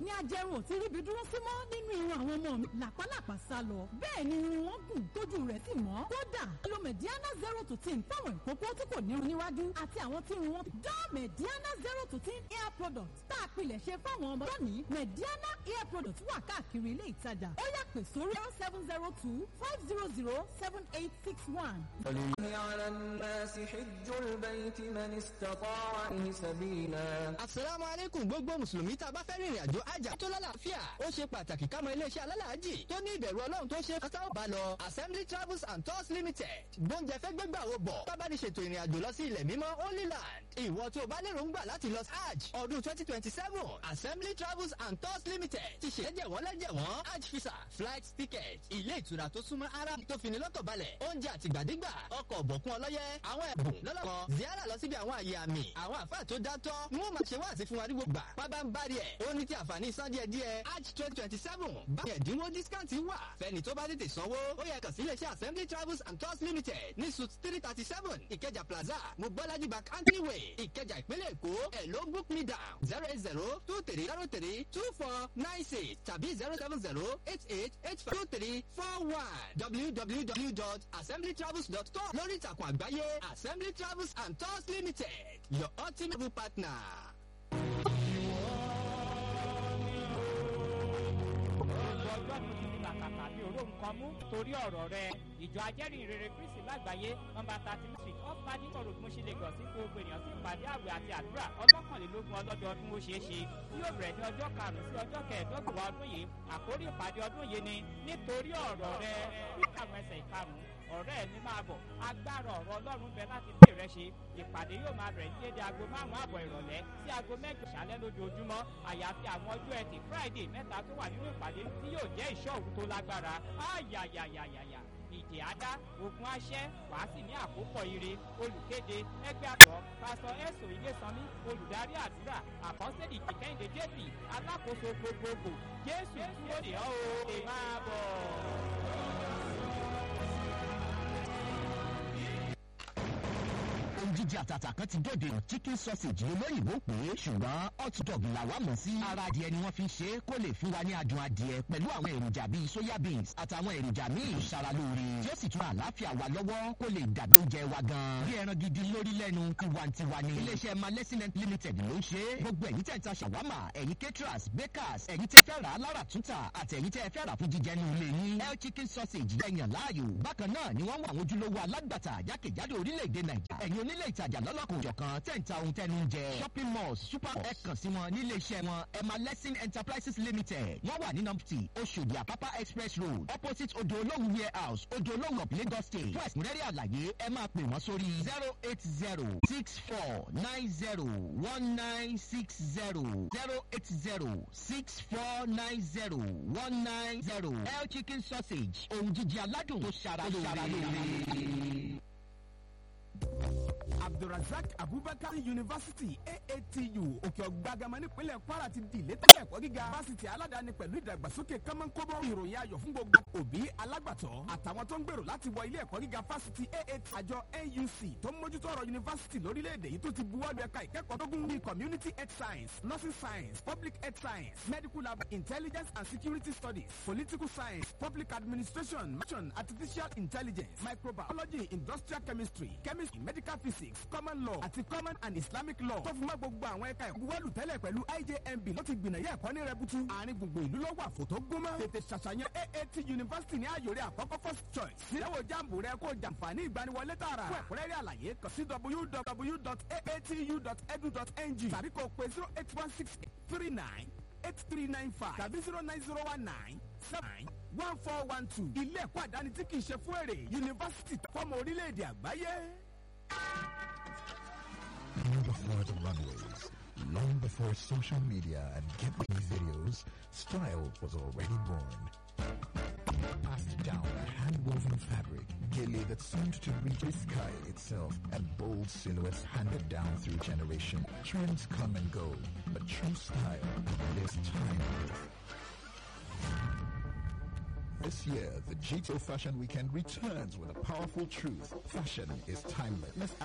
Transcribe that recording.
ní ajẹrun ò ti ríbi dúró sí mọ́ nínú irun àwọn ọmọ mi làpálàpá sá lọ bẹ́ẹ̀ ni irun wọn gùn tójú rẹ̀ sì mọ́ kódà lo mediana zero to ten fáwọn ìkókó tí kò nírun níwájú àti àwọn tí irun wọn dán mediana zero to ten hair product tá a pilẹ̀ ṣe fáwọn ọmọ lónìí mediana hair product wà káàkiri ilé ìtajà ó yá pè sórí zero seven zero two five zero zero seven eight six one. على الناس حج البيت من استطاع إليه سبيلا asalaamu aleykum gbogbo mùsùlùmí tá a bá fẹ́ rìnrìn àjò àjà tó lálàáfíà ó ṣe pàtàkì ká mọ iléeṣẹ́ alálàájì tó ní ìbẹ̀rù ọlọ́run tó ṣe kátà ó bá lọ assembly travels and tours limited gbóúnjẹ fẹ́ gbégbà wo bọ̀ bábá ní ṣètò ìrìn àjò lọ sí ilẹ̀ mímọ́ holy land ìwọ tó o bá lérò ń gbà láti lọ sí hajj ọdún twenty twenty seven assembly travels and tours limited ti ṣe lẹ́jẹ̀wọ́n lẹ́jẹ̀wọ́n hajj visa flight ticket ilé ìtura tó súnmọ́ ara tó fini lọ́kàn balẹ̀ oúnjẹ àtìgbàdégbà ọkọ̀ ọ̀bọ̀kún ọlọ́yẹ àwọn ẹ̀bùn lọ́lọ́kan ziara lọ síbi àwọn àyè àmì àwọn àfáà tó dátọ́ ni wọ́n máa ṣe wá àti fún wa ní gbogbo gbà pábá ń bá rí ẹ̀ ó ní ti àǹfààní san díẹ̀ díẹ̀ hajj twenty twenty seven báyìí ẹ̀dínwó discount wà fẹ́ni tó bá tètè sanwó ó yẹ kàn sí iléeṣẹ́ assembly travels and tours limited ní suit three thirty seven ìkẹjà plaza mobolaji bank anthony way ìkẹjà ìpínlẹ̀ èkó ẹ̀ ló book me down zero eight zero two three zero three two four nine six tàbí zero seven zero eight eight eight five two three four one www.assemblytravels.com lórí ìtàkùn àgbáyé assembly travels and tours limited your ultimate partner. gbogbo ọjọ́ tó ti fi làkàkà bí oró nǹkan mú torí ọ̀rọ̀ rẹ ìjọ ajẹ́rìí rere kristi lágbàáyé nọmba thirty street off ladington road mọ́ṣẹ́ lagos sí gbogbo ènìyàn sí ìpàdé àwẹ̀ àti àdúrà ọlọ́kànlélógún ọlọ́dọọdún ó ṣeé ṣe tí yóò bẹ̀rẹ̀ ní ọjọ́ karùn-ún sí ọjọ́ kẹẹ̀ẹ́dọ́gbọ̀n ọdún yìí àkórí ìpàdé ọdún yìí ni nítorí ọ̀rọ̀ rẹ kíkàwọn ẹsẹ̀ ìkarùn-ún ọ̀rẹ́ mi máa bọ̀ agbára ọ̀rọ̀ ọlọ́run bẹ láti bí rẹ ṣe ìpàdé yóò máa bẹ̀rẹ̀ ní dédé aago márùn-ún àbọ̀ ìrọ̀lẹ́ sí aago mẹ́jọ ṣálẹ́ lójoojúmọ́ àyàfi àwọn ọjọ́ ẹtì friday mẹ́ta tó wà nínú ìpàdé tí yóò jẹ́ ìṣọ́ òru tó lágbára áyàyàyàyàyà ìdè àdá ogun aṣẹ́ wàá sì ní àkópọ̀ ire olùkéde ẹgbẹ́ àtọ̀ pásítọ̀ ẹ̀sọ̀ ilésanmi olùdarí àdúrà àkọsílẹ̀ ìkẹ́hìndé jp alákòóso gbogbogbò jésù dúró dè ọ́ o máa bọ̀. ohun jíjẹ àtàtà kan ti dòde chicken sausage olóyìnbó pé ṣùgbọ́n hot dog làwa mọ̀ sí. ara adìẹ ni wọ́n fi ṣe é kó lè fún wa ní adùn adìẹ pẹ̀lú àwọn èròjà bíi soya beans àtàwọn èròjà míì ṣaralóore tí ó sì tún àlàáfíà wa lọ́wọ́ kó lè dàbí oúnjẹ wa gan. bí ẹran gidi lórí lẹ́nu tiwantiwa ni. iléeṣẹ́ malẹ́sìnẹ́t limited ló ń ṣe é. gbogbo ẹ̀yin tẹ̀ ń ta ṣàwámà ẹ̀yin caterers bakers ẹ̀yin tẹ̀ fẹ́ rà á lára túntà àti ẹ̀yin tẹ̀ fẹ́ rà fún jíjẹ ní ilé yín. el chicken sausage yẹ̀yàn láàyò. bákan náà ni wọ́n wà àwọn ojúlówó alágbàtà jákèjádò orílẹ̀-èdè nàìjíríà. ẹ̀yin onílé ìtajà lọ́lọ́kùn òjọ̀kan tẹ̀ ń ta ohun tẹnu ń jẹ. shopping malls super ẹ kàn sí wọn nílé iṣẹ́ wọn emma lesson enterprises limited. wọ́n wà ní nọ́mbtì oṣòdì àpápá express road opposite odò olóhùn warehouse odò olóhùn of lagos state. fún ẹ̀sìnrẹ́rẹ́ àlàyé ẹ máa pè wọ́n sórí zero eight zero six four nine zero one nine six zero zero eight zero six four nine zero one nine zero. el chicken sausage ohun jíjẹ aládùn tó ṣara lóore. abdulrasaq abubakar university aatu òkè ọgbàgàmọ nípínlẹ̀ kwara ti di ilé tẹ́lẹ̀ ẹ̀kọ́ gíga fásitì aládàáni pẹ̀lú ìdàgbàsókè kọ́mọ́nkóbó ìròyìn ayọ̀ fún gbogbo òbí alágbàtọ́ àtàwọn tó ń gbèrò láti wọ ilé ẹ̀kọ́ gíga fásitì aat àjọ auc tó ń mójútó ọ̀rọ̀ yunifásitì lórílẹ̀‐èdè yìí tó ti buwọ́lu ẹ̀ka ìkẹ́kọ̀ọ́ tó gún ní community health science nursing science public health science medical lab intelligence and security studies political science public administration mission artificial intelligence microbiology industrial chemistry chemistry medical physics common law àti common and islamic law tó fi mọ́ gbogbo àwọn ẹ̀ka ẹ̀kọ́ buwọ́lù tẹ́lẹ̀ pẹ̀lú ijmb ló ti gbìnàyà ẹ̀kọ́ ní rẹbutu àárín gbogbo ìlú ló wà fòtó gómọ́ tètè ṣàṣàyàn aat university ní àyòrè àkọ́kọ́ first choice níyàwó jambu rẹ kó jàǹfààní ìgbaniwọlé tààrà fún ẹ̀kúnrẹ́rẹ́ àlàyé kàn sí www.aatu.edu.ng tàbí kò pé zero eight one six three nine eight three nine five tàbí zero nine zero one nine seven one four one two ilé ẹ̀kọ́ àdáni tí kì í ṣe fún èrè yunifásitì fọ́mọ orílẹ̀-èdè àgbáyé. Long before the runways, long before social media and get me videos, style was already born. Passed down a hand-woven fabric, gilly that seemed to reach the sky itself, and bold silhouettes handed down through generation. Trends come and go, but true style is timeless. This year, the G2 Fashion Weekend returns with a powerful truth. Fashion is timeless. Let's